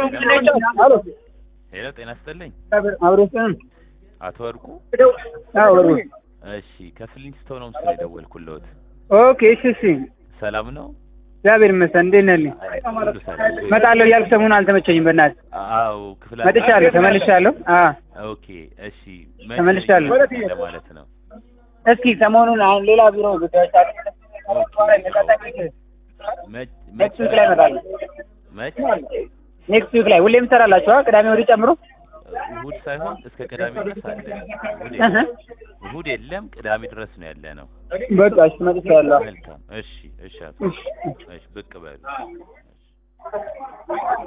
ሄሎ ጤና ይስጥልኝ አብሮስን አቶ ወርቁ አዎ ወርቁ እሺ ከፍሊንስቶን ነው ምስል የደወልኩልዎት ኦኬ እሺ እሺ ሰላም ነው እግዚአብሔር ይመስገን እንዴት ነህ ሁሉ ሰላም እመጣለሁ እያልኩ ሰሞኑን አልተመቸኝም በእናትህ አዎ ክፍለ መጥቻለሁ ተመልሻለሁ አዎ ኦኬ እሺ መቼ ተመልሻለሁ። ለማለት ነው እስኪ ሰሞኑን አሁን ሌላ ቢሮ ጉዳዮች አሉ መች ኔክስት ዊክ ላይ እመጣለሁ መች ኔክስት ዊክ ላይ ሁሌም ትሰራላችሁ ቅዳሜ ወዲህ ጨምሮ እሁድ ሳይሆን እስከ ቅዳሜ ድረስ አለ እሁድ እህ የለም እሁድ የለም ቅዳሜ ድረስ ነው ያለ ነው በቃ እሺ መጥቻለሁ መልካም እሺ እሺ አቶ እሺ እሺ ብቅ በሉ